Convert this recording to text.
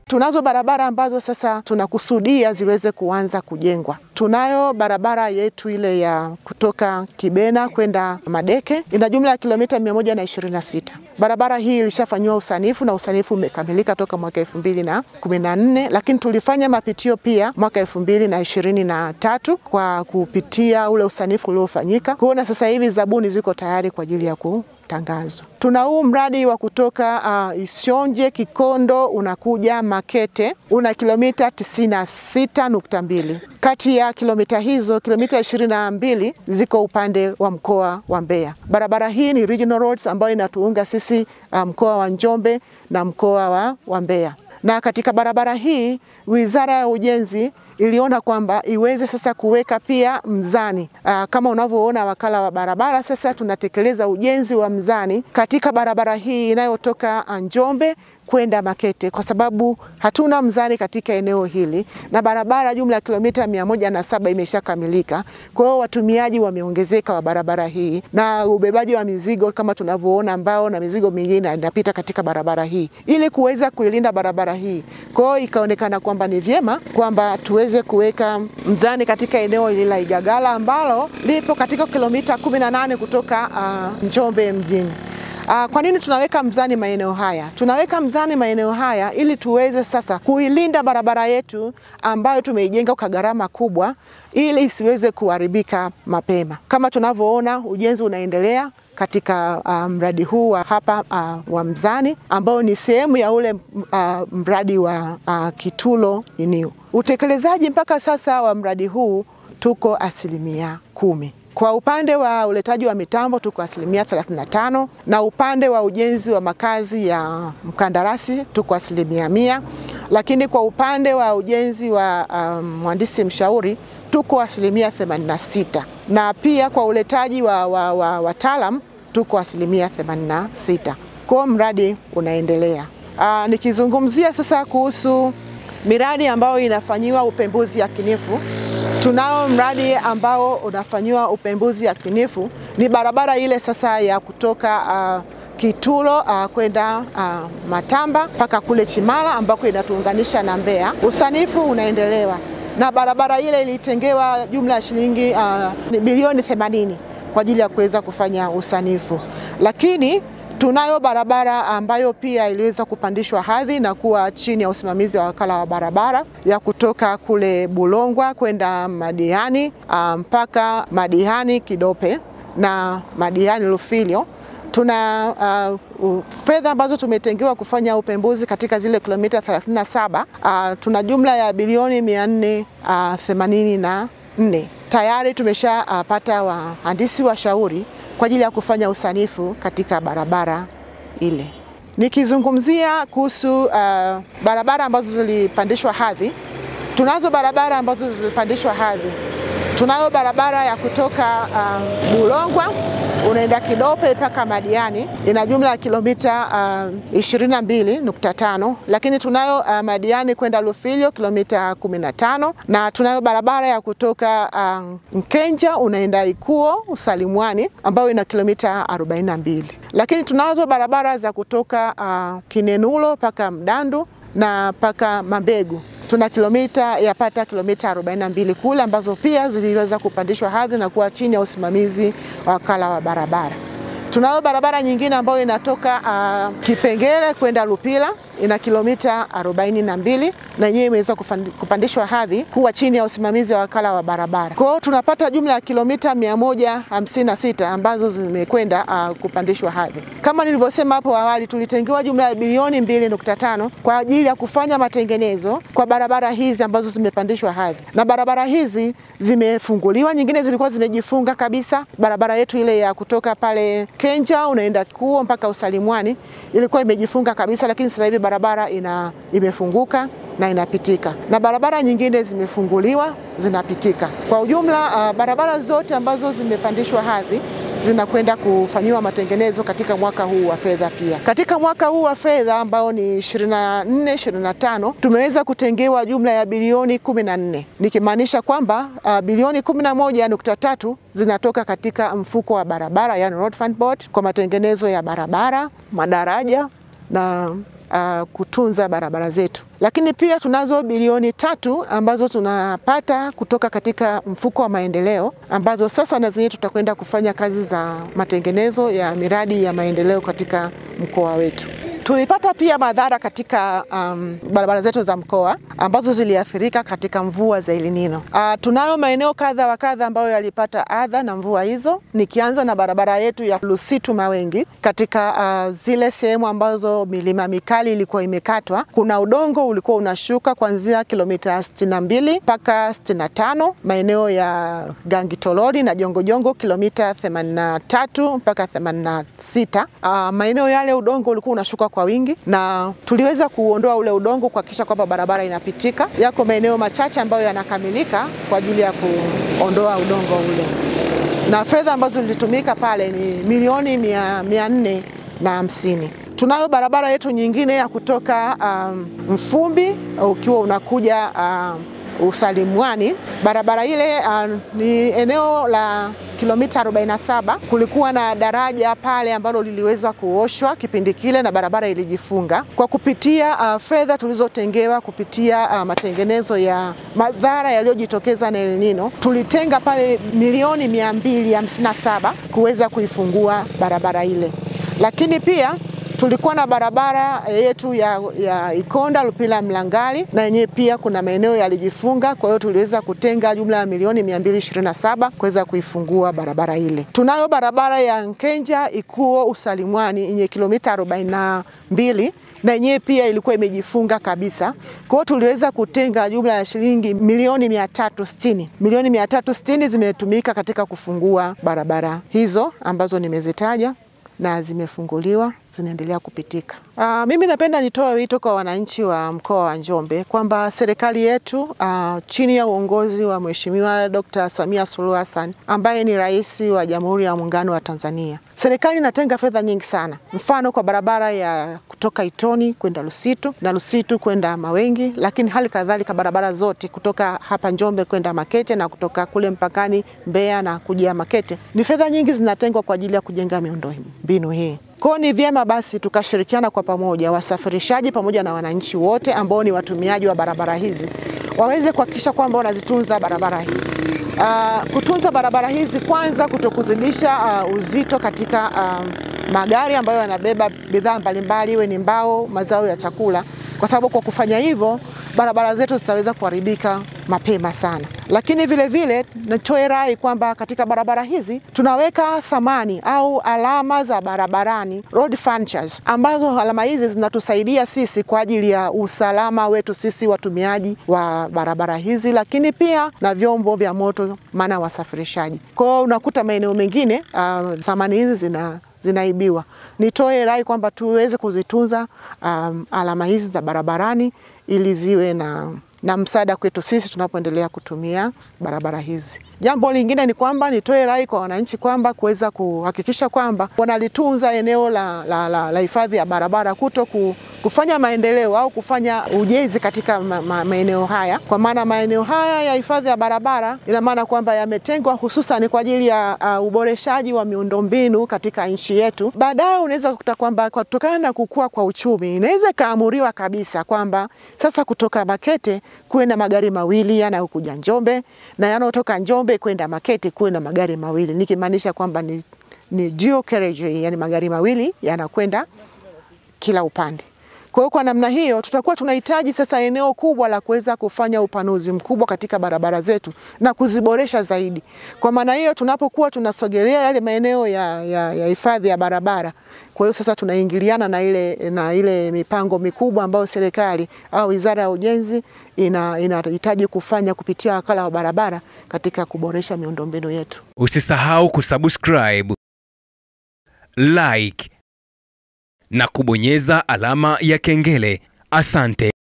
Tunazo barabara ambazo sasa tunakusudia ziweze kuanza kujengwa. Tunayo barabara yetu ile ya kutoka Kibena kwenda Madeke, ina jumla ya kilomita 126. Barabara hii ilishafanyiwa usanifu na usanifu umekamilika toka mwaka elfu mbili na kumi na nne, lakini tulifanya mapitio pia mwaka elfu mbili na ishirini na tatu kwa kupitia ule usanifu uliofanyika kuona sasa hivi zabuni ziko tayari kwa ajili ya kutangazwa. Tuna huu mradi wa kutoka uh, Isionje Kikondo unakuja Makete una kilomita 96.2. Kati ya kilomita hizo kilomita 22 ziko upande wa mkoa wa Mbeya. Barabara hii ni regional roads ambayo inatuunga sisi uh, mkoa wa Njombe na mkoa wa, wa Mbeya. Na katika barabara hii Wizara ya Ujenzi iliona kwamba iweze sasa kuweka pia mzani. Aa, kama unavyoona wakala wa barabara sasa tunatekeleza ujenzi wa mzani katika barabara hii inayotoka Njombe kwenda Makete kwa sababu hatuna mzani katika eneo hili na barabara jumla ya kilomita mia moja na saba imeshakamilika. Kwa hiyo watumiaji wameongezeka wa barabara hii na ubebaji wa mizigo kama tunavyoona, mbao na mizigo mingine inapita katika barabara hii ili kuweza kuilinda barabara hii. Kwa hiyo ikaonekana kwamba ni vyema kwamba tuweze kuweka mzani katika eneo hili la Igagala ambalo lipo katika kilomita 18 kutoka uh, Njombe mjini. Uh, kwa nini tunaweka mzani maeneo haya? Tunaweka mzani maeneo haya ili tuweze sasa kuilinda barabara yetu ambayo tumeijenga kwa gharama kubwa ili isiweze kuharibika mapema. Kama tunavyoona ujenzi unaendelea katika uh, mradi huu wa hapa uh, wa mzani ambao ni sehemu ya ule uh, mradi wa uh, Kitulo Iniu. Utekelezaji mpaka sasa wa mradi huu tuko asilimia kumi. Kwa upande wa uletaji wa mitambo tuko asilimia 35 na upande wa ujenzi wa makazi ya mkandarasi tuko asilimia mia, lakini kwa upande wa ujenzi wa mhandisi um, mshauri tuko asilimia 86 na pia kwa uletaji wa, wa, wa wataalam tuko asilimia 86. Kwa mradi unaendelea. Aa, nikizungumzia sasa kuhusu miradi ambayo inafanyiwa upembuzi yakinifu tunao mradi ambao unafanyiwa upembuzi yakinifu ni barabara ile sasa ya kutoka uh, Kitulo uh, kwenda uh, Matamba mpaka kule Chimala ambako inatuunganisha na Mbeya. Usanifu unaendelewa na barabara ile ilitengewa jumla ya shilingi uh, bilioni 80 kwa ajili ya kuweza kufanya usanifu, lakini tunayo barabara ambayo pia iliweza kupandishwa hadhi na kuwa chini ya usimamizi wa wakala wa barabara ya kutoka kule Bulongwa kwenda Madiani mpaka Madiani Kidope na Madiani Lufilyo. Tuna uh, fedha ambazo tumetengewa kufanya upembuzi katika zile kilomita 37. Uh, tuna jumla ya bilioni 484 uh, tayari tumeshapata uh, wahandisi washauri kwa ajili ya kufanya usanifu katika barabara ile. Nikizungumzia kuhusu uh, barabara ambazo zilipandishwa hadhi, tunazo barabara ambazo zilipandishwa hadhi. Tunayo barabara ya kutoka uh, Bulongwa unaenda Kidope mpaka Madiani ina jumla ya kilomita uh, 22.5, lakini tunayo uh, Madiani kwenda Lufilyo kilomita 15, na tunayo barabara ya kutoka uh, Mkenja unaenda Ikuo Usalimwani ambayo ina kilomita 42, lakini tunazo barabara za kutoka uh, Kinenulo mpaka Mdandu na mpaka Mambegu tuna kilomita yapata kilomita 42 kule ambazo pia ziliweza kupandishwa hadhi na kuwa chini ya usimamizi wa wakala wa barabara. Tunayo barabara nyingine ambayo inatoka uh, Kipengele kwenda Lupila ina kilomita 42 na yenyewe imeweza kupandishwa hadhi kuwa chini ya usimamizi wa wakala wa barabara. Kwa hiyo tunapata jumla ya kilomita 156 ambazo zimekwenda uh, kupandishwa hadhi. Kama nilivyosema hapo awali, tulitengewa jumla ya bilioni 2.5 kwa ajili ya kufanya matengenezo kwa barabara hizi ambazo zimepandishwa hadhi, na barabara hizi zimefunguliwa, nyingine zilikuwa zimejifunga kabisa. Barabara yetu ile ya kutoka pale Kenja unaenda Kuo mpaka Usalimwani ilikuwa imejifunga kabisa, lakini sasa hivi barabara ina imefunguka na inapitika na barabara nyingine zimefunguliwa zinapitika. Kwa ujumla, uh, barabara zote ambazo zimepandishwa hadhi zinakwenda kufanyiwa matengenezo katika mwaka huu wa fedha. Pia katika mwaka huu wa fedha ambao ni 24 25 tumeweza kutengewa jumla ya bilioni 14 nikimaanisha kwamba uh, bilioni 11.3 zinatoka katika mfuko wa barabara, yani Road Fund Board, kwa matengenezo ya barabara, madaraja na uh, kutunza barabara zetu. Lakini pia tunazo bilioni tatu ambazo tunapata kutoka katika mfuko wa maendeleo ambazo sasa na zenyewe tutakwenda kufanya kazi za matengenezo ya miradi ya maendeleo katika mkoa wetu. Tulipata pia madhara katika um, barabara zetu za mkoa ambazo ziliathirika katika mvua za El Nino. Uh, tunayo maeneo kadha wa kadha ambayo yalipata adha na mvua hizo, nikianza na barabara yetu ya Lusitu Mawengi. Katika uh, zile sehemu ambazo milima mikali ilikuwa imekatwa, kuna udongo ulikuwa unashuka kuanzia kilomita 62 mpaka 65, maeneo ya Gangitolori na Jongojongo kilomita 83 mpaka 86. Uh, maeneo yale udongo ulikuwa unashuka kwa wingi na tuliweza kuondoa ule udongo kuhakikisha kwamba barabara inapitika. Yako maeneo machache ambayo yanakamilika kwa ajili ya kuondoa udongo ule, na fedha ambazo zilitumika pale ni milioni mia, mia nne na hamsini. Tunayo barabara yetu nyingine ya kutoka um, Mfumbi ukiwa unakuja um, Usalimwani. Barabara ile uh, ni eneo la kilomita 47. Kulikuwa na daraja pale ambalo liliweza kuoshwa kipindi kile na barabara ilijifunga. Kwa kupitia uh, fedha tulizotengewa kupitia uh, matengenezo ya madhara yaliyojitokeza na El Nino, tulitenga pale milioni 257 kuweza kuifungua barabara ile, lakini pia tulikuwa na barabara yetu ya, ya Ikonda Lupila Mlangali na yenyewe pia kuna maeneo yalijifunga. Kwa hiyo tuliweza kutenga jumla ya milioni 227 kuweza kuifungua barabara ile. Tunayo barabara ya Nkenja Ikuo Usalimwani yenye kilomita 42 na yenyewe pia ilikuwa imejifunga kabisa. Kwa hiyo tuliweza kutenga jumla ya shilingi milioni 360. Milioni 360 zimetumika katika kufungua barabara hizo ambazo nimezitaja na zimefunguliwa zinaendelea kupitika. Uh, mimi napenda nitoe wito kwa wananchi wa mkoa wa Njombe kwamba serikali yetu uh, chini ya uongozi wa Mheshimiwa Dr. Samia Suluhu Hassan ambaye ni rais wa Jamhuri ya Muungano wa Tanzania, serikali inatenga fedha nyingi sana, mfano kwa barabara ya kutoka Itoni kwenda Lusitu na Lusitu kwenda Mawengi, lakini hali kadhalika barabara zote kutoka hapa Njombe kwenda Makete na kutoka kule mpakani Mbeya na kuja Makete, ni fedha nyingi zinatengwa kwa ajili ya kujenga miundo mbinu hii. Kwa ni vyema basi tukashirikiana kwa pamoja, wasafirishaji pamoja na wananchi wote ambao ni watumiaji wa barabara hizi waweze kuhakikisha kwamba wanazitunza barabara hizi. Uh, kutunza barabara hizi kwanza, kutokuzidisha uh, uzito katika uh, magari ambayo yanabeba bidhaa mbalimbali, iwe ni mbao, mazao ya chakula, kwa sababu kwa kufanya hivyo barabara zetu zitaweza kuharibika mapema sana. Lakini vile vile nitoe rai kwamba katika barabara hizi tunaweka samani au alama za barabarani, road furnitures, ambazo alama hizi zinatusaidia sisi kwa ajili ya usalama wetu sisi watumiaji wa barabara hizi, lakini pia na vyombo vya moto, maana wasafirishaji. Kwa hiyo unakuta maeneo mengine uh, samani hizi zina zinaibiwa. Nitoe rai kwamba tuweze kuzitunza um, alama hizi za barabarani ili ziwe na na msaada kwetu sisi tunapoendelea kutumia barabara hizi. Jambo lingine ni kwamba nitoe rai kwa wananchi kwamba kuweza kuhakikisha kwamba wanalitunza eneo la, la, la, la hifadhi ya barabara kuto ku, kufanya maendeleo au kufanya ujenzi katika ma, ma, maeneo haya, kwa maana maeneo haya ya hifadhi ya barabara ina maana kwamba yametengwa hususan kwa ajili ya uh, uboreshaji wa miundombinu katika nchi yetu. Baadaye unaweza kukuta kwamba kutokana na kukua kwa uchumi inaweza ikaamuriwa kabisa kwamba sasa kutoka Makete kuwe na magari mawili yanayokuja Njombe na yanayotoka Njombe kwenda Makete kuwe na magari mawili, nikimaanisha kwamba ni, ni dual carriageway, yani magari mawili yanakwenda kila upande. Kwa hiyo kwa namna hiyo tutakuwa tunahitaji sasa eneo kubwa la kuweza kufanya upanuzi mkubwa katika barabara zetu na kuziboresha zaidi. Kwa maana hiyo tunapokuwa tunasogelea yale maeneo ya, ya, ya hifadhi ya barabara, kwa hiyo sasa tunaingiliana na ile, na ile mipango mikubwa ambayo serikali au Wizara ya Ujenzi inahitaji ina kufanya kupitia wakala wa barabara katika kuboresha miundombinu yetu. Usisahau kusubscribe, like na kubonyeza alama ya kengele. Asante.